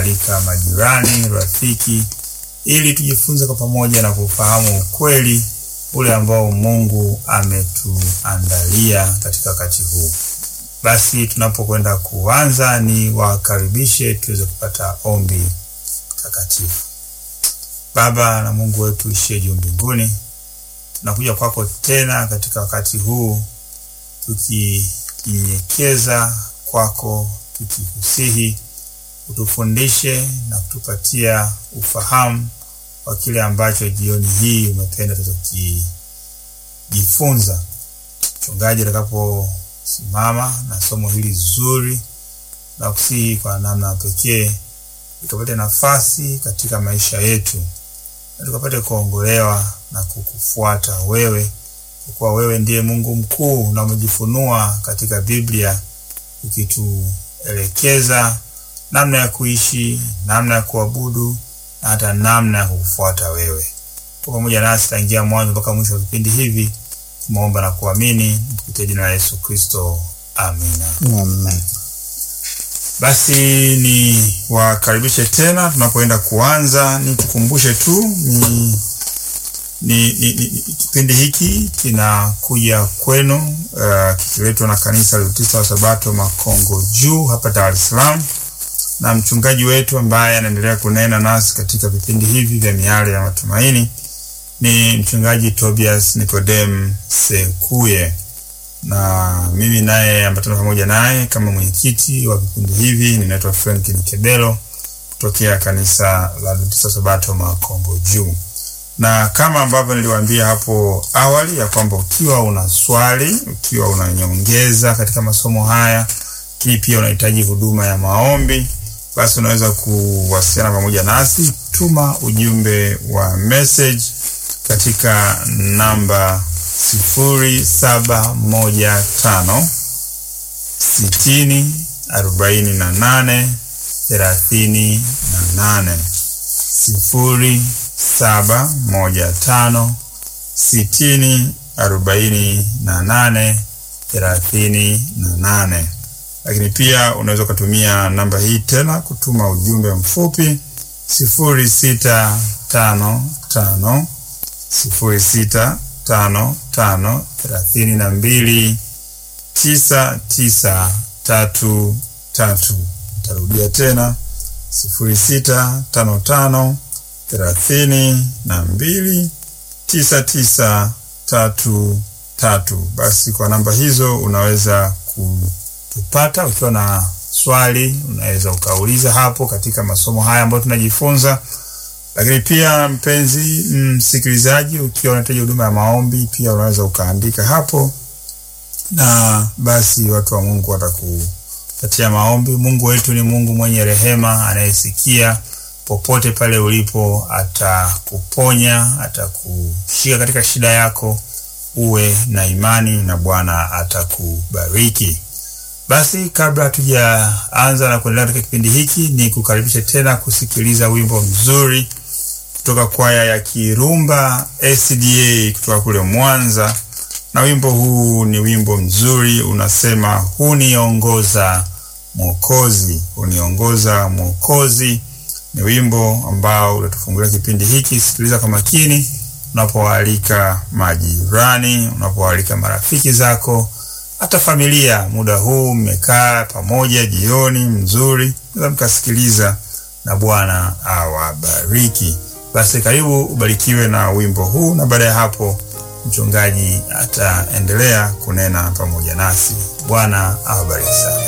kuwaalika majirani, rafiki, ili tujifunze kwa pamoja na kufahamu ukweli ule ambao Mungu ametuandalia katika wakati huu. Basi tunapokwenda kuanza, ni wakaribishe tuweze kupata ombi takatifu. Baba na Mungu wetu ishie juu mbinguni, tunakuja kwako tena katika wakati huu tukijinyenyekeza kwako, tukikusihi utufundishe na kutupatia ufahamu wa kile ambacho jioni hii umependa tuweze kujifunza. Mchungaji atakaposimama na somo hili zuri na kusihi kwa namna pekee tukapate nafasi katika maisha yetu na tukapate kuongolewa na kukufuata wewe, kwa kuwa wewe ndiye Mungu mkuu na umejifunua katika Biblia ukituelekeza namna ya kuishi, namna ya kuabudu na hata namna ya kukufuata wewe. Kwa pamoja nasi tangia mwanzo mpaka mwisho wa vipindi hivi, tumeomba na kuamini kupitia jina la Yesu Kristo, amina. Amen. Basi ni wakaribishe tena tunapoenda kuanza, nikukumbushe tu ni, ni, ni, ni kipindi hiki kinakuja kwenu uh, kikiletwa na kanisa la Utista wa Sabato Makongo Juu hapa Dar es Salaam, na mchungaji wetu ambaye anaendelea kunena nasi katika vipindi hivi vya Miale ya Matumaini ni mchungaji Tobias Nicodem Sekuye na mimi naye ambatana pamoja naye kama mwenyekiti wa vikundi hivi. Ninaitwa Frank Kebelo kutokea kanisa la Adventista Sabato Makongo Juu, na kama ambavyo niliwaambia hapo awali ya kwamba ukiwa una swali, ukiwa una nyongeza katika masomo haya, lakini pia unahitaji huduma ya maombi, basi unaweza kuwasiliana pamoja nasi. Tuma ujumbe wa message katika namba sifuri saba moja tano sitini arobaini na nane thelathini na nane sifuri saba moja tano sitini arobaini na nane thelathini na nane. Lakini pia unaweza ukatumia namba hii tena kutuma ujumbe mfupi sifuri sita tano tano sifuri sita tano tano thelathini na mbili tisa tisa tatu tatu. Tarudia tena sifuri sita tano tano thelathini na mbili tisa tisa tatu tatu. Basi kwa namba hizo unaweza kutupata. Ukiwa na swali, unaweza ukauliza hapo katika masomo haya ambayo tunajifunza lakini pia mpenzi msikilizaji, ukiwa unahitaji huduma ya maombi pia unaweza ukaandika hapo, na basi watu wa Mungu watakupatia maombi. Mungu wetu ni Mungu mwenye rehema, anayesikia popote pale ulipo, atakuponya, atakushika katika shida yako. Uwe na imani na Bwana atakubariki. Basi kabla hatujaanza na kuendelea katika kipindi hiki, ni kukaribisha tena kusikiliza wimbo mzuri kutoka kwaya ya Kirumba SDA kutoka kule Mwanza, na wimbo huu ni wimbo mzuri, unasema huniongoza Mwokozi, huniongoza Mwokozi. Ni wimbo ambao utatufungulia kipindi hiki. Sikiliza kwa makini, unapowaalika majirani, unapowaalika marafiki zako hata familia. Muda huu mmekaa pamoja, jioni mzuri, naweza mkasikiliza, na Bwana awabariki. Basi karibu ubarikiwe na wimbo huu, na baada ya hapo mchungaji ataendelea kunena pamoja nasi. Bwana awabariki sana.